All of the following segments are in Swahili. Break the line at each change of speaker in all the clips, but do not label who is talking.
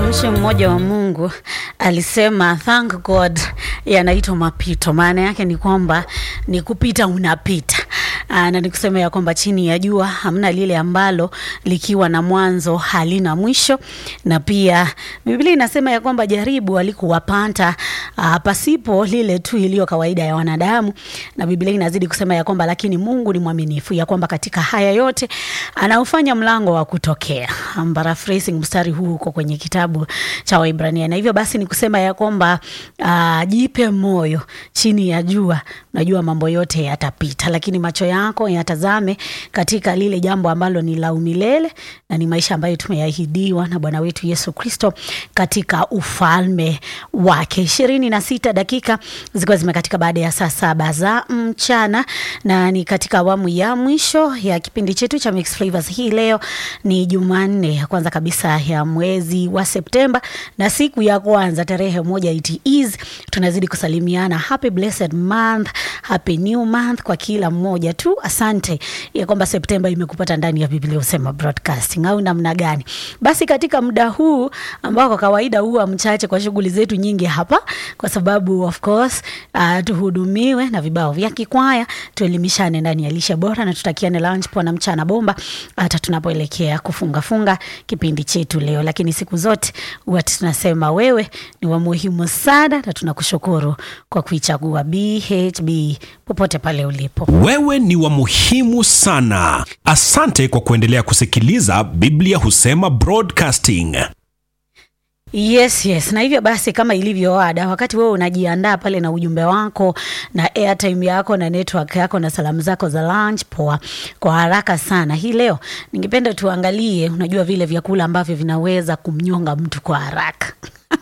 Mtumishi mmoja wa Mungu alisema thank God yanaitwa mapito. Maana yake ni kwamba ni kupita unapita. Aa, na nikusema ya kwamba chini ya jua hamna lile ambalo likiwa na mwanzo halina mwisho, na pia Biblia inasema ya kwamba jaribu alikuwapata aa, pasipo lile tu iliyo kawaida ya wanadamu, na Biblia inazidi kusema ya kwamba lakini Mungu ni mwaminifu, ya kwamba katika haya yote anaufanya mlango wa kutokea. I'm paraphrasing mstari huu uko kwenye kitabu cha Waibrania, na hivyo basi ni kusema ya kwamba uh, jipe moyo chini ya jua, unajua mambo yote yatapita, lakini macho yako yatazame katika lile jambo ambalo ni la umilele na ni maisha ambayo tumeahidiwa na Bwana wetu Yesu Kristo katika ufalme wake. ishirini na sita dakika zikiwa zimekatika baada ya saa saba za mchana, na ni katika awamu ya mwisho ya kipindi chetu cha Mixed Flavors. Hii leo ni Jumanne ya kwanza kabisa ya mwezi wa Septemba na siku ya kwanza tarehe moja it is, tunazidi kusalimiana happy blessed month, happy new month kwa kila mmoja tu. Asante ya kwamba Septemba imekupata ndani ya Biblia Husema Broadcasting au namna gani? Basi katika muda huu ambao kwa kawaida huwa mchache kwa shughuli zetu nyingi hapa, kwa sababu of course uh, tuhudumiwe na vibao vya kikwaya, tuelimishane ndani ya lishe bora na tutakiane lunch poa na mchana bomba hata tunapoelekea kufunga funga kipindi chetu leo. Lakini siku zote huwa tunasema wewe ni wa muhimu sana, na tunakushukuru kwa kuichagua BHB popote pale ulipo.
Wewe ni wa muhimu sana. Asante kwa kuendelea kusikiliza Biblia Husema Broadcasting.
Yes, yes. Na hivyo basi kama ilivyo ada, wakati wewe unajiandaa pale na ujumbe wako na airtime yako na network yako na salamu zako za lunch poa, kwa haraka sana hii leo ningependa tuangalie, unajua vile vyakula ambavyo vinaweza kumnyonga mtu kwa haraka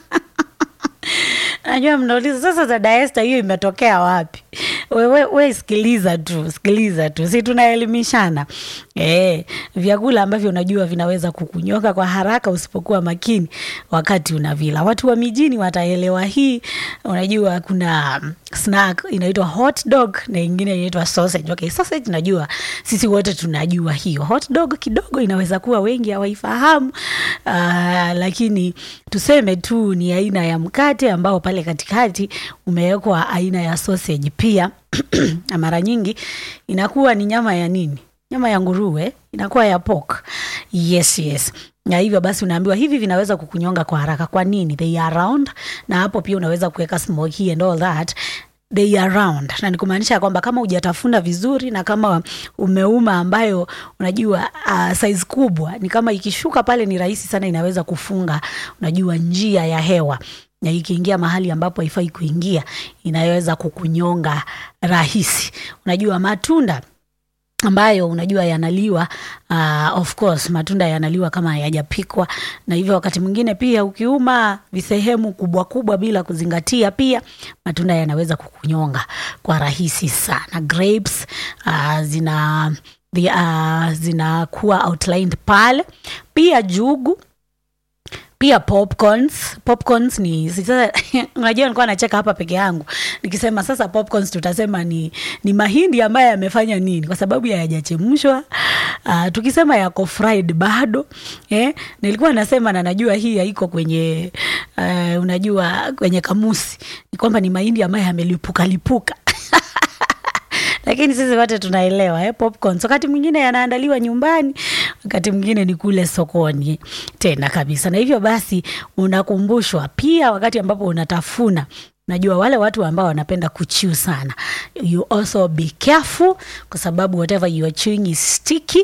Najua mnauliza sasa, dada Esther, hiyo imetokea wapi? Wewe we, sikiliza tu, sikiliza tu, si tunaelimishana e, vyakula ambavyo unajua vinaweza kukunyoka kwa haraka usipokuwa makini wakati unavila. Watu wa mijini wataelewa hii. Unajua kuna snack inaitwa hot dog na ingine inaitwa sausage. Okay, sausage najua sisi wote tunajua hiyo. Hot dog kidogo inaweza kuwa wengi hawaifahamu, uh, lakini tuseme tu ni aina ya mkate ambao pale katikati umewekwa aina ya sausage pia na mara nyingi inakuwa ni nyama ya nini? Nyama ya nguruwe, inakuwa ya pork. Yes, yes na hivyo basi unaambiwa hivi vinaweza kukunyonga kwa haraka. Kwa nini? They are round, na hapo pia unaweza kuweka smoky and all that they are round, na ni kumaanisha kwamba kama hujatafuna vizuri na kama umeuma ambayo unajua uh, size kubwa, ni kama ikishuka pale ni rahisi sana, inaweza kufunga unajua njia ya hewa na ikiingia mahali ambapo haifai kuingia inaweza kukunyonga rahisi. Unajua matunda ambayo unajua yanaliwa uh, of course matunda yanaliwa kama hayajapikwa, na hivyo wakati mwingine pia ukiuma visehemu kubwa kubwa bila kuzingatia, pia matunda yanaweza kukunyonga kwa rahisi sana. Grapes uh, zina uh, zinakuwa outlined pale, pia jugu pia popcorns. Popcorns ni sasa, unajua nilikuwa nacheka hapa peke yangu nikisema sasa popcorns tutasema ni, ni mahindi ambayo yamefanya nini, kwa sababu hayajachemshwa. Uh, tukisema yako fried bado eh, nilikuwa nasema na najua hii haiko kwenye uh, unajua kwenye kamusi ni kwamba ni mahindi ambayo yamelipuka lipuka lakini sisi wote tunaelewa eh, popcorns wakati mwingine yanaandaliwa nyumbani, wakati mwingine ni kule sokoni tena kabisa. Na hivyo basi unakumbushwa pia wakati ambapo unatafuna Najua wale watu ambao wanapenda kuchew sana, you also be careful, kwa sababu whatever you are chewing is sticky